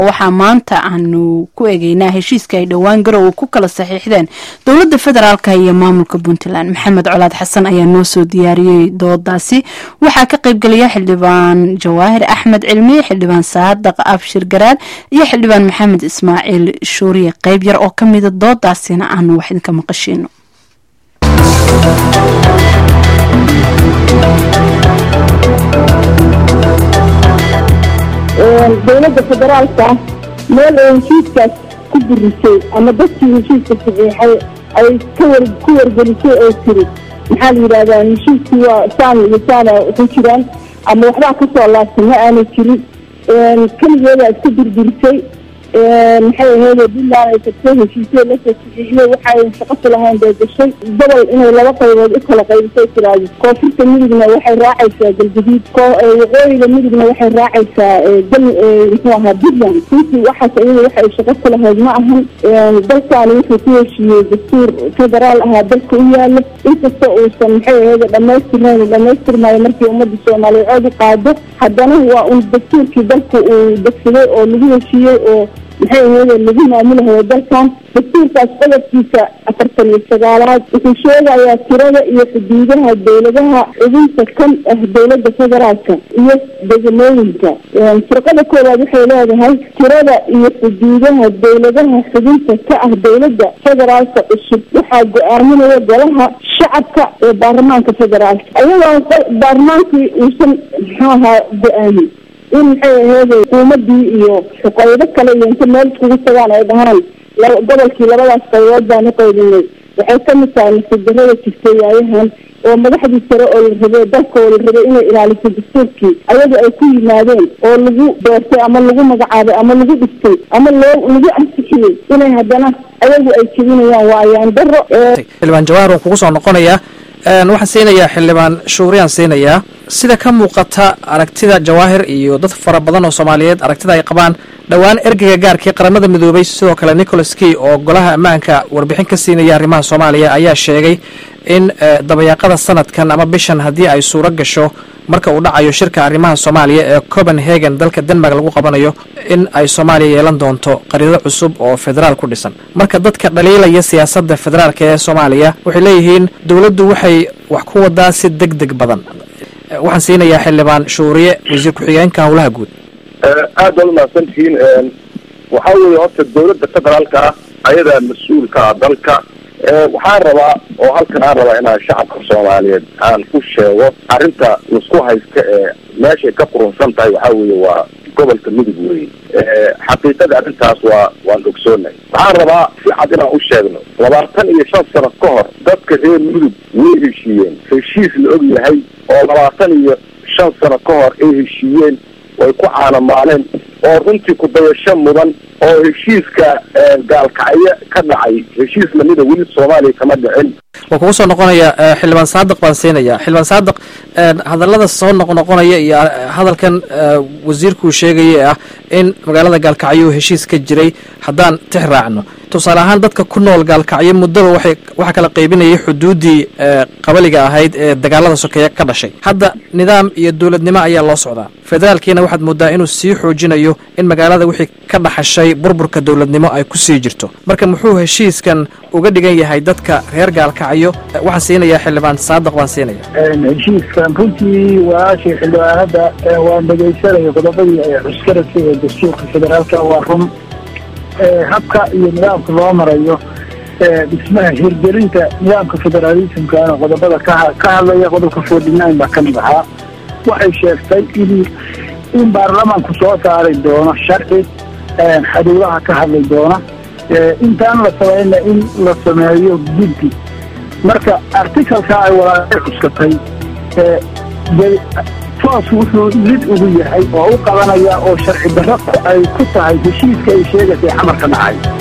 waxaa maanta aanu ku eegeynaa heshiiska ay dhowaan garowe ku kala saxiixdeen dowladda federaalka iyo maamulka puntland maxamed colaad xasan ayaa noo soo diyaariyey doodaasi waxaa ka qaybgelaya xildhibaan jawaahir axmed cilmi xildhibaan saadaq abshir garaad iyo xildhibaan maxamed ismaaciil shuuriye qeyb yar oo kamida doodaasina aanu wax idinka maqashiino dowladda federaalka meel ay heshiiskaas ku burisay ama dadkii heshiiska saxiixay ay kawa ku wargelisay oo tiri maxaa la yidhahdaa heshiiskii waa saan iyo saana ku jiraan ama waxbaa kasoo laabsan ma aanay jirin keligeeda iska dirdirisay maxay aheyd puntland ay tagtay heshiisyo lasoo saxiixiyey waxay shaqo ku lahayn bay gashay gobol inay laba qaybood u kala qaybisay tiraahdo koonfurta midigna waxay raacaysaa galguduud waqooyiga midigna waxay raacaysaa gal muxuu ahaa puntland runtii waxaas iyada waxa ay shaqo ku lahayd ma ahan dalkaani wuxuu ku heshiiyey dastuur federaal ahaa dalka u yaalo inkasta uusan maxay aheyd dhamaystirnayn dhamaystirmaayo markii ummadda soomaaliyeed u qaado haddana waa un dastuurkii dalka uu degsaday oo lagu heshiiyey oo maxay aheyd lagu maamulahayo dalkan dastuurkaas qodobkiisa afartan iyo sagaalaad wuxuu sheegayaa tirada iyo xuduudaha dowladaha xubinta kan ah dowladda federaalka iyo degmooyinka firqada koowaad waxay leedahay tirada iyo xuduudaha dowladaha xubinta ka ah dowladda federaalka cusub waxaa go-aaminaya golaha shacabka ee baarlamaanka federaalka ayagoo baarlamaankii uusan muxuu ahaa go-aamin in maxay aheyd xukuumadii iyo qaybo kale iyo inta meel iskugu tagaan ay dhahaan gobolkii labadaas qaybood baan u qaybinay waxay kamid tahay nasidarada jirtay waayahan oo madaxdii sare oo la rabay dalka oo la rabay inay ilaaliso dastuurkii ayaga ay ku yimaadeen oo lagu doortay ama lagu magacaabay ama lagu dhistay ama loo lagu ansixiyey inay haddana ayagu ay jebinayaan waa ayaan daro xildhibaan jawaahir waan kugu soo noqonayaa waxaan siinayaa xildhibaan shuuriyaan siinayaa sida ka muuqata aragtida jawaahir iyo dad fara badan oo soomaaliyeed aragtida ay qabaan dhowaan ergeyga gaarkii qaramada midoobay sidoo kale nicholas key oo golaha ammaanka warbixin ka siinaya arrimaha soomaaliya ayaa sheegay in dabayaaqada sanadkan ama bishan haddii ay suuro gasho marka uu dhacayo shirka arrimaha soomaaliya ee copenhagen dalka denmark lagu qabanayo in ay soomaaliya yeelan doonto qariiro cusub oo federaal ku dhisan marka dadka dhaliilaya siyaasadda federaalka ee soomaaliya waxay leeyihiin dowladdu waxay wax ku wadaa si deg deg badan waxaan siinayaa xildhibaan shuuriye wasiir ku-xigeenka howlaha guud aad baad umahadsantihiin waxaa weeye horta dowladda federaalka ah ayadaa mas-uulka ah dalka waxaan rabaa oo halkan aan rabaa inaan shacabka soomaaliyeed aan ku sheego arrinta laisku haysta ee meeshay ka qurunsan tahay waxaa weeye waa gobolka midug weeye xaqiiqada arrintaas waa waan ogsoonahay waxaan rabaa si cad inaan u sheegno labaatan iyo shan sano ka hor dadka reer mudug way heshiiyeen heshiis la og yahay oo labaatan iyo shan sano ka hor ay heshiiyeen way ku caanamaaleen oo runtii ku-dayasho mudan oo heshiiska gaalkacyo ka dhacay heshiis lamida weli soomaaliya kama dhicin waan kugu soo noqonaya xildhibaan saadiq baan siinaya xildhibaan saadiq hadallada soo noqnoqonaya iyo hadalkan wasiirkuu sheegaya ah in magaalada gaalkacyo uu heshiis ka jiray haddaan tix raacno tusaale ahaan dadka ku nool gaalkacyo muddaba waxay waxaa kala qaybinayay xuduuddii qabaliga ahayd ee dagaalada sokeeye ka dhashay hadda nidaam iyo dowladnimo ayaa loo socdaa federaalkiina waxaad moodaa inuu sii xoojinayo in magaalada wixii ka dhaxashay burburka dowladnimo ay ku sii jirto marka muxuu heshiiskan uga dhigan yahay dadka reer gaalkacyo waxaan siinayaa xildhibaan saadiq baan siinaya heshiiskan runtii walaashii xildhibaanada waan dhegaysanaya qodobadii ay cuskarasay ee dastuurka federaalka waa run habka iyo nidaamka loo marayo dhismaha hirgelinta nidaamka federaalismkana qodobada ka hadlaya qodobka forty nine baa kamid ahaa waxay sheegtay in in baarlamaanku soo saari doono sharci xaduudaha ka hadli doona intaan la samayna in la sameeyo guddi marka articalka ay walaalay cuskatay toos wuxuu lid ugu yahay oo u qabanaya oo sharci darro ay ku tahay heshiiska ay sheegaysay xamarka dhacay